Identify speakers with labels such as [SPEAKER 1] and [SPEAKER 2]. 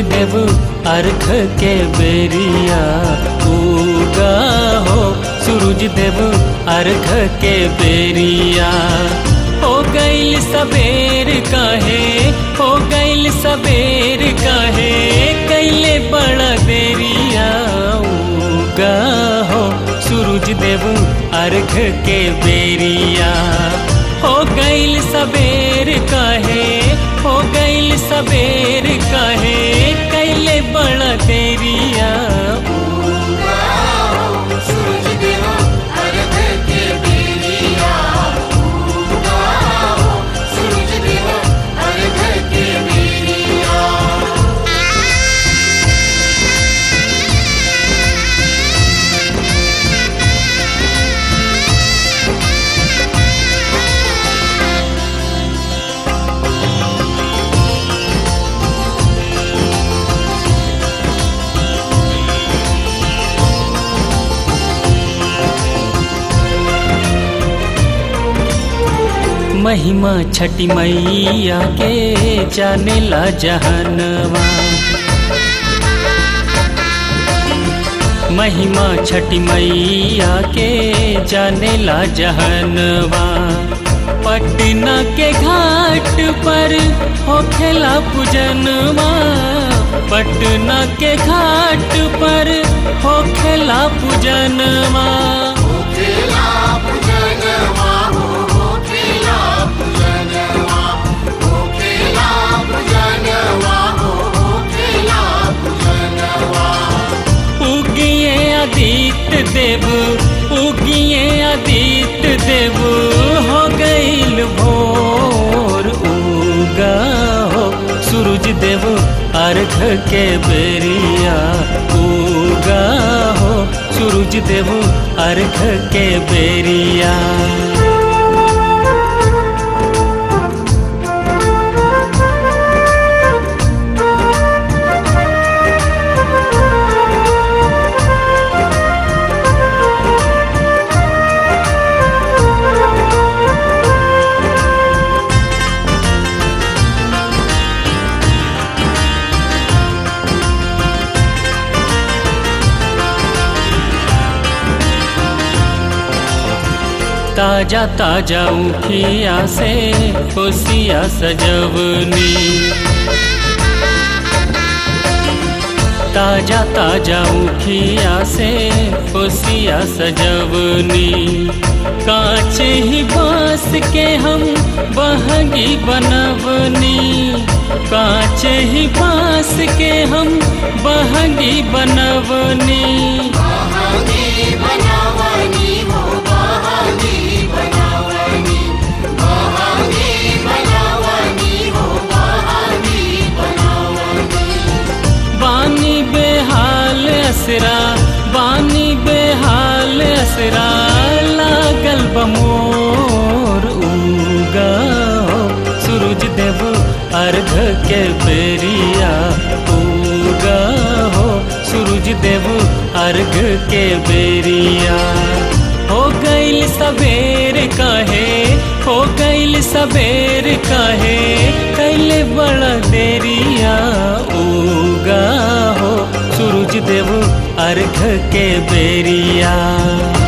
[SPEAKER 1] देव अर्घ के बेरिया उगा हो सूरज देव अर्घ के बेरिया हो गईल सबेर काहे हो गईल सबेर काहे कैले बड़ा देरिया उगा हो सूरज देव अर्घ के बेरिया हो गईल सबेर काहे हो गईल सबेर काहे कैले बड़ा देरिया
[SPEAKER 2] सूरज देव अर्घ के बेरिया उगा हो सूरज देव अर्घ के बेरिया
[SPEAKER 1] महिमा छठी मैया के जाने ला जहनवा महिमा छठी मैया के जाने ला जहनवा पटना के घाट पर होखेला पूजनवा पटना के घाट पर होखेला पूजनवा
[SPEAKER 2] खेला पूजनवा हो खेला पूजनवा हो खेला पूजनवा हो खेला पूजनवा
[SPEAKER 1] उगिए आदित्य देव उगिए आदित्य देव हो गईल भोर उगा हो सूरज देव अर्घ के बेरिया उगा हो सूरज देव अर्घ के बेरिया ताजा ताजा उखिया से खुशिया सजवनी ताजा ताजा उखिया से खुशिया सजवनी कांच ही बांस के हम बहगी बनवनी कांच ही बांस के हम बहगी बनवनी
[SPEAKER 2] बहानी बनावनी हो बहानी बनावनी बहानी बनावनी हो बहानी बनावनी
[SPEAKER 1] बानी बेहाल असरा बानी बेहाल असरा लागल बमोर उगा हो सूरज देव अर्घ के बेरिया उगा हो सूरज देव अर्घ के बेरिया हो गईल सबेर काहे हो गईल सबेर काहे कैले बड़ा देरिया उगा हो सूरज देव अर्घ के बेरिया